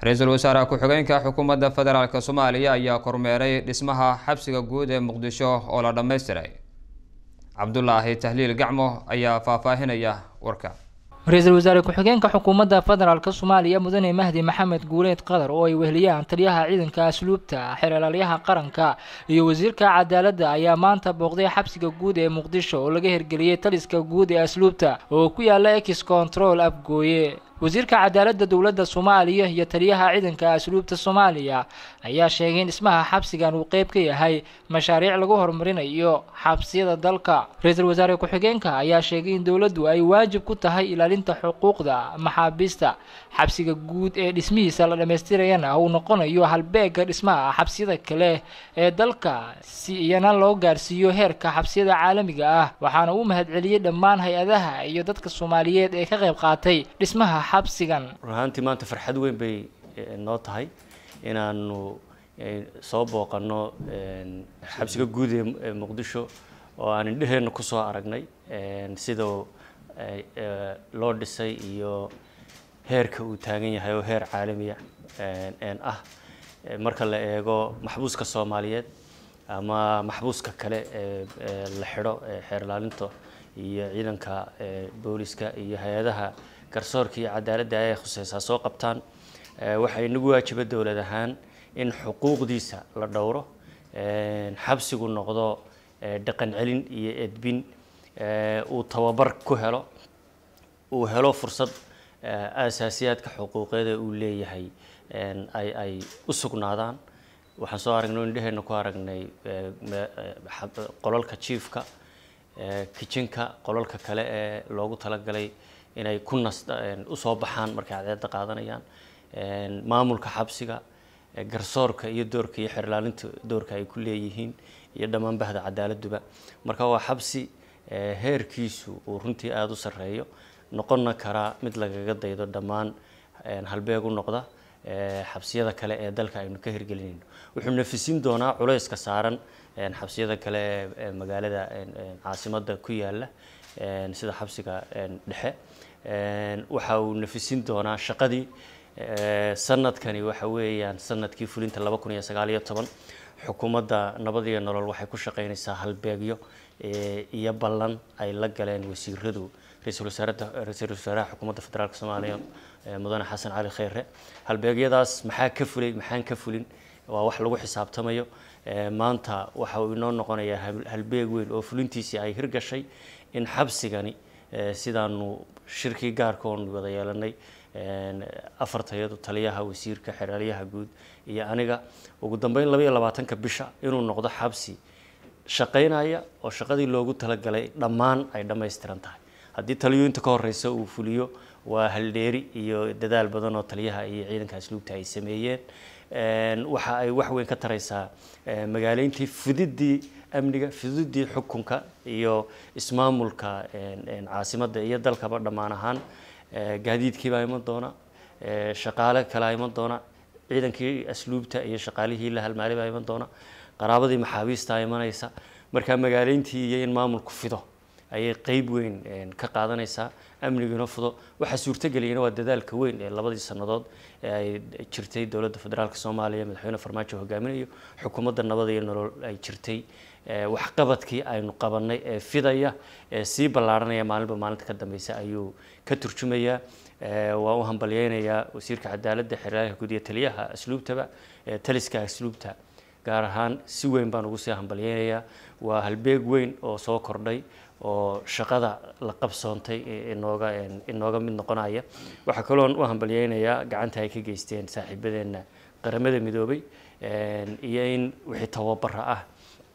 ra-iisul wasaare ku-xigeenka xukuumadda federaalk soomaaliya ayaa kormeeray dhismaha xabsiga guud ee muqdisho oo la dhammaystiray cabdulaahi tahliil gacmo ayaa faahfaahinaya warka ra-iisul wasaare ku-xigeenka xukuumadda federaalk soomaaliya mudane mahdi maxamed guuleed qadar oo ay weheliyaan taliyaha ciidanka asluubta xeeralaalyaha qaranka iyo wasiirka cadaaladda ayaa maanta booqday xabsiga guud ee muqdisho oo laga hirgeliyey taliska guud ee asluubta oo ku yaala ex control afgooye wasiirka cadaaladda dowladda soomaaliya iyo taliyaha ciidanka asluubta soomaaliya ayaa sheegay in dhismaha xabsigan uu qeyb ka yahay mashaariic lagu horumarinayo xabsiyada dalka ra-iisul wasaare ku-xigeenka ayaa sheegay in dowladdu ay waajib ku tahay ilaalinta xuquuqda maxaabiista xabsiga guud ee dhismihiisa la dhammaystirayana uu noqonayo halbeega dhismaha xabsiyada kale ee dalka si iyana loo gaarsiiyo heerka xabsiyada caalamiga ah waxaana uu mahadceliyey dhammaan hay-adaha iyo dadka soomaaliyeed ee ka qayb qaatay dhismaha xabsigan run ahaantii maanta farxad weyn bay noo tahay inaanu soo booqanno xabsiga guud ee muqdisho oo aan indheheenna kusoo aragnay sida loo dhisay iyo heerka uu taagan yahay oo heer caalamiya ah marka la eego maxbuuska soomaaliyeed ama maxbuuska kale ee la xidho xeer ilaalinta iyo ciidanka booliska iyo hay-adaha garsoorka iyo cadaaladda ay khuseysaa soo qabtaan waxaa inagu waajiba dowlad ahaan in xuquuqdiisa la dhowro xabsigu noqdo dhaqan celin iyo edbin uu tababar ku helo uu helo fursad aasaasiyaadka xuquuqeed ee uu leeyahay ay ay u sugnaadaan waxaan soo aragnay indheheenna ku aragnay qolalka jiifka kijinka qolalka kale ee loogu talagalay inay ku nas usoo baxaan markay cadeeda qaadanayaan maamulka xabsiga garsoorka iyo doorka iyo xerilaalinta doorka ay ku leeyihiin iyo dhammaan bahda cadaaladduba marka waa xabsi heerkiisu uu runtii aada u sarreeyo noqonna karaa mid lagaga daydo dhammaan halbeeg u noqda xabsiyada kale ee dalka aynu ka hirgelinayno wuxuu nafisin doonaa culayska saaran xabsiyada kale ee magaalada caasimadda ku yaala sida xabsiga dhexe waxa uu nafisin doonaa shaqadii sanadkani waxa weeyaan sanadkii fulinta laba kun iyo sagaal iyo toban xukuumadda nabad iyo nolol waxay ku shaqaynaysaa halbeegyo iyo ballan ay la galeen wasiiradu ra-iisul wasaarada ra-iisul wasaaraha xukuumadda federaalk soomaaliya mudane xasan cali kheyre halbeegyadaas maxaa ka fulay maxaan ka fulin waa wax lagu xisaabtamayo maanta waxa uu inoo noqonayaa halbeeg weyn oo fulintiisii ay hirgashay in xabsigani sidaanu shirkii gaarka oon wada yeelanay afartayadu taliyaha wasiirka xeraalyaha guud iyo aniga ugu dambeyn laba iyo labaatanka bisha inuu noqdo xabsi shaqaynaya oo shaqadii loogu talagalay dhammaan ay dhammaystiran tahay haddii taliyooyinta ka horeysa uu fuliyo waa haldheeri iyo dadaal badan oo taliyaha iyo ciidanka asluubta ay sameeyeen waxa ay wax weyn ka taraysaa magaaleyntii fudidii amniga fudidii xukunka iyo ismaamulka caasimadda iyo dalkaba dhammaan ahaan gaadiidkiibaa iman doona shaqaale kalea iman doona ciidankii asluubta iyo shaqaalihii la halmaalay baa iman doona qaraabadii maxaabiistaa imanaysa marka magaaleyntii iyo in maamulku fido ayay qeyb weyn ka qaadanaysaa amniguna fudo waxaa suurtageliyana waa dadaalka weyn ee labadii sannadood ee ay jirtay dowladda federaalk soomaaliya madaxweyne farmaajo hogaaminayo xukuumadda nabad iyo nolol ay jirtay waxqabadkii aynu qabanay ee fidaya ee sii ballaaranaya maalinba maalinta ka dambeysa ayuu ka turjumayaa waan u hambalyeynayaa wasiirka cadaaladda xeraalyaha guud iyo taliyaha asluubtaba taliska asluubta gaar ahaan si weyn baan ugu sii hambalyeynayaa waa halbeeg weyn oo soo kordhay oo shaqada la qabsoontay inooga inooga mid noqonaya waxaa kaloon u hambalyeynayaa gacanta ay ka geysteen saaxiibadeenna qaramada midoobay iyo in wixii tababara ah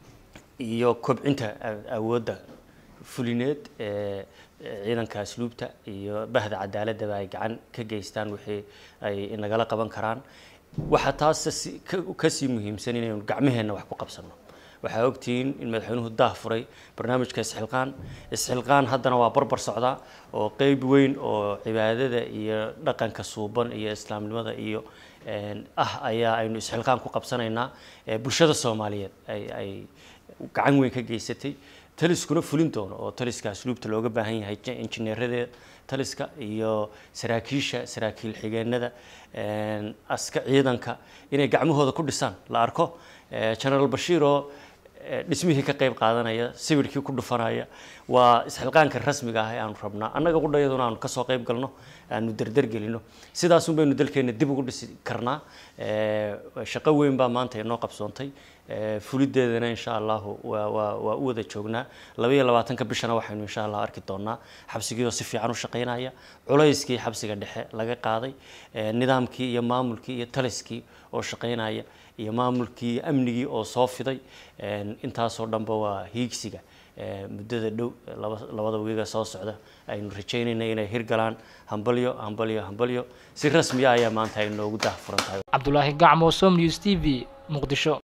iyo kobcinta awoodda fulineed ee ciidanka asluubta iyo bahda cadaaladaba ay gacan ka geystaan wixii ay nagala qaban karaan waxaa taas kasii muhiimsan inaynu gacmaheenna wax ku qabsano waxaa ogtihiin in madaxweynuhu daah furay barnaamijka isxilqaan isxilqaan haddana waa barbar socdaa oo qeyb weyn oo cibaadada iyo dhaqanka suuban iyo islaamnimada iyo ah ayaa aynu isxilqaan ku qabsanaynaa bulshada soomaaliyeed ay ay gacan weyn ka geysatay taliskuna fulin doono oo taliska asluubta looga baahan yahay injineeradeeda taliska iyo saraakiisha saraakiil xigeenada aska ciidanka inay gacmahooda ku dhisaan la arko generaal bashiir oo dhismihii ka qayb qaadanaya sawirkii ku dhufanaya waa isxilqaanka rasmiga ah ee aanu rabnaa annaga qudhayaduna aanu kasoo qayb galno aanu derdergelino sidaasun baynu dalkeena dib ugu dhisi karnaa shaqo weyn baa maanta inoo qabsoontay fulideedana insha allahu waa waa waa u wada joognaa laba iyo labaatanka bishana waxaynu insha allah arki doonaa xabsigiioo si fiican u shaqaynaya culayskii xabsiga dhexe laga qaaday nidaamkii iyo maamulkii iyo taliskii oo shaqaynaya iyo maamulkii iyo amnigii oo soo fiday intaasoo dhanba waa hiigsiga muddada dhow labada wiiga soo socda aynu rajaynayna inay hirgalaan hambalyo hambalyo hambalyo si rasmiya ayaa maanta ay noogu daahfuran tahay cabdulaahi gacmo som news t v muqdisho